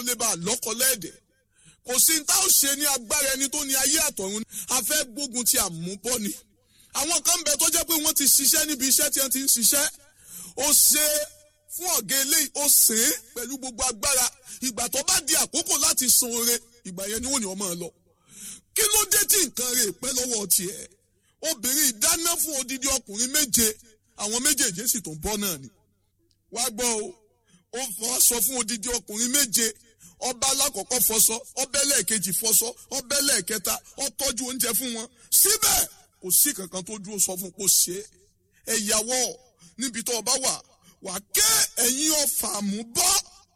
lè bá a lọ́kọ lẹ́ẹ̀dẹ̀ kò sí ní tá ò ṣe ní agbára ẹni tó ní ayé àtọ̀run a fẹ́ gbógun ti àmúbọ́ ni àwọn kan bẹ tó jẹ́ pé wọ́n ti ṣiṣẹ́ níbi iṣẹ́ tí wọ́n ti ń ṣiṣẹ́ ó ṣe fún ọ̀gá eléyìí ó ṣe é pẹ̀lú gbogbo agbára ìgbà tó bá di àkókò láti san oore ìgbà yẹn ni wọ́n ní ọmọ lọ kí ló dé tí nǹkan rẹ̀ pẹ́ lọ́wọ́ tiẹ̀ obìnrin ìdáná fún odidi ọkùnrin méje àwọn méjèèjì sì tó ń bọ́ náà ni wá gbọ́ o ó fọṣọ fún odidi ọkùnrin méje ọba alákọ̀ọ́kọ́ fọṣọ ọbẹ̀ lẹ́ẹ̀kejì fọṣọ ọbẹ̀ lẹ́ẹ̀kẹta ó tọ́jú oúnjẹ fún wọn síbẹ̀ kò sí kankan tó dúró sọ fún kó ṣe é ẹ̀yàwó níbi tó ọba wà wà ké ẹ̀yin ọ̀fà mú bọ́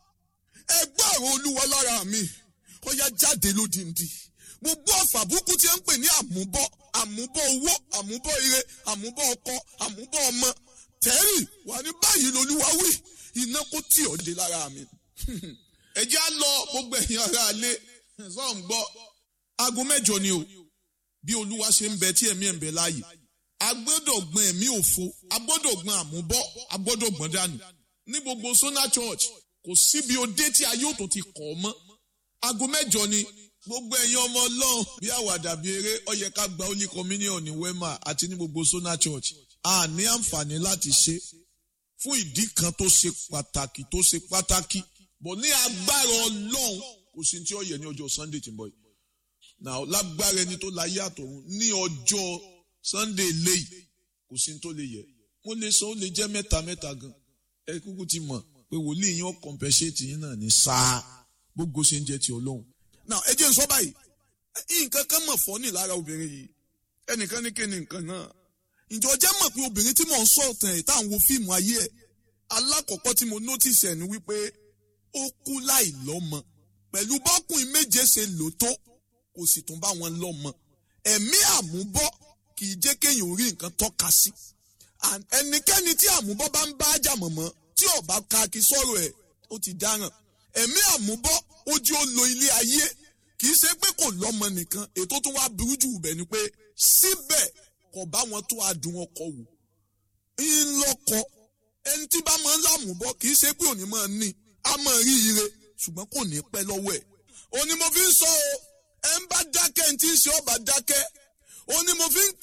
ẹgbẹ́ ọ̀rọ̀ olúwa lára mi ó yá jáde lódìndí gbogbo ọ̀fà burúkú tí ń pè ní àmúbọ́ àmúbọ́ owó àmúbọ́ ire àmúbọ́ ọkọ àmúbọ́ ọmọ tẹ́rì wà ní báyìí lolúwa wí iná kó tì ọ́ dé lára mi. ẹ jẹ́ á lọ gbogbo ẹ̀yin ará alé sọ́ọ̀n gbọ́ aago mẹ́jọ ni o bí olúwa ṣe ń bẹ tí ẹ̀mí ẹ̀ ń bẹ láàyè a gbọ́dọ̀ gbọ́n ẹ̀mí òfo a gbọ́dọ̀ gbọ́n àmúbọ́ a gbọ́dọ̀ gbọ́n dànù ní gbogbo Sona Church kò síbi òde tí ayé òtò ti kọ̀ ọ́ mọ́ aago mẹ́jọ ni gbogbo ẹ̀yin ọmọ ọlọ́run bí àwàdà bí eré ó yẹ ká gba holy communion ní wema àti ní gbogbo Sona Church a ní àǹfààní láti ṣe fún ìdí kan tó ṣe pàtàkì tó ṣe pàtàkì bọ̀ ní agbára ọlọ́run kò sí tí ó yẹ ní ọjọ́ Sunday tí ń bọ̀ yìí now lágbára ẹni tó láyé àtọ̀run ní ọjọ́ Sunday léyìí kò sí tó lè yẹ mo lè sọ ó lè jẹ́ mẹ́ta mẹ́ta gan ẹ kúkú ti mọ̀ pé wòlíì yín ó compensate yín náà ní sáà gbogbo ṣe ń jẹ́ ti ọlọ́run now ẹ jẹ́ n sọ báyìí nǹkan kan mọ̀ fọ́nì lára obìnrin yìí ẹnìkan ní kíni nǹkan náà ǹjọ́ jẹ́ mọ̀ pé obìnrin tí mò ń sọ̀tàn ẹ̀ tá à ń wo fíìmù ayé ẹ̀ alákọ̀ọ́kọ́ tí mo notice ẹ̀ ni wípé ó kú láì lọ́mọ pẹ̀lú bọ́kùnrin méje ṣe lò tó kò sì tún bá wọn lọ́mọ ẹ̀mí àmúbọ́ kì í jẹ́ kéèyàn orí nǹkan tọ́ka sí ẹnikẹ́ni tí àmúbọ́ bá ń bá ájà mọ̀mọ́ tí ó bá ka kí sọ̀rọ̀ ẹ̀ ó ti dáràn ẹ̀mí àmúbọ́ ojú ó lo ilé ayé kì í ṣe pé kò lọ́mọ nìkan ètò tó wá burú jù bẹ̀ ni pé síbẹ̀ kò bá wọn tó adùn ọkọ wò ńlọkọ ẹni tí bá máa ń lámùbọ́ kì í ṣe pé òní máa ní a máa rí ire ṣùgbọ́n kò ní pẹ́ lọ́wọ́ ẹ̀ òní mo fi ń sọ o ẹ ń bá dákẹ́ ní tí ń ṣe ọba dákẹ́ òní mo fi ń